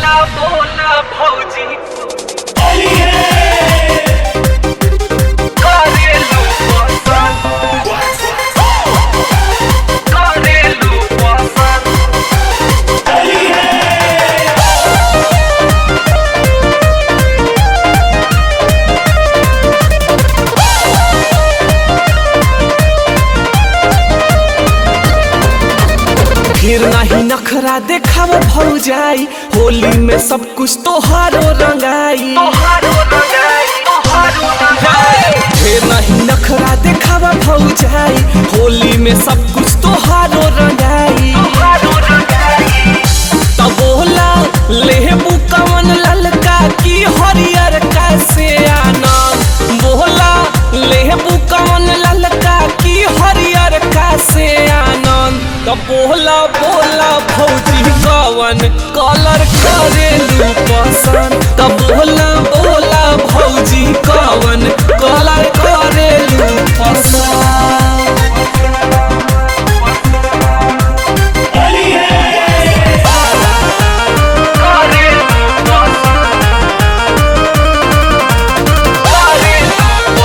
बोला बोला भौजी करेलू पसंद करेलू पसंद फिर नहीं नखरा देखाव भौजाई होली में सब कुछ तोहारो रंगाई तोहारो लगाई तोहारो लगाई फिर नहीं नखरा देखाव भौजाई होली में सब कुछ तोहारो रंगाई तोहारो लगाई तब बोला लेबू कवन ललका की हरियर कैसे आना बोला लेबू कवन ललका की हरियर कैसे आनंद तब बोला बोला भौजी कवन कलर करेलू पसंद तब बोला बोला भौजी कवन कलर करेलू पसंद करेलू पसंद करेलू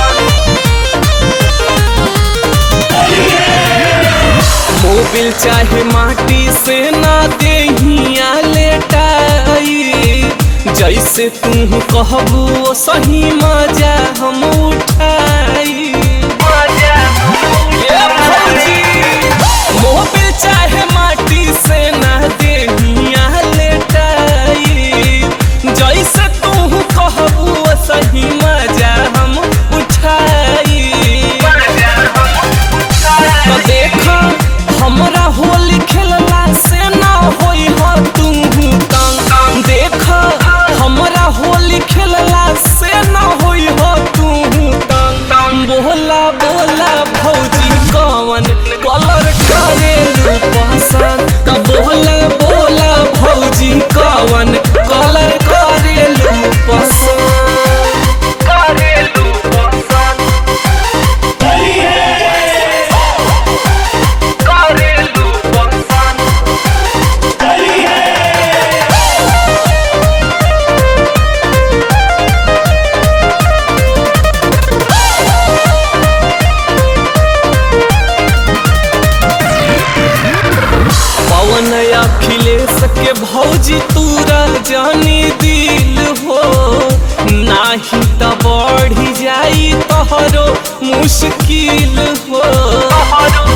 पसंद मोबिल चाहे माटी से ना देहिया लेटाई जैसे तू कहबू ओ सही मजा हम उठाई मजा ये भौजी, मोबिल चाहे माटी से ना देहिया लेटाई जैसे तू कहबू ओ सही मजा हम उठाई मजा हम तो देख हमरा होली खेलला से ना होई हो तू तंग देख हमरा होली खेलला से ना होई हो तू तंग बोला बोला भौजी कवन कलर करेलू पसंद त बोला बोला भौजी कवन कलर करेलू पसंद करेलू पसंद करेलू पसंद पवन अखिलेश के भौजी तूरा जानी दिल हो नाही त बढ़ी जाई तोहरो मुश्किल हो तोहारो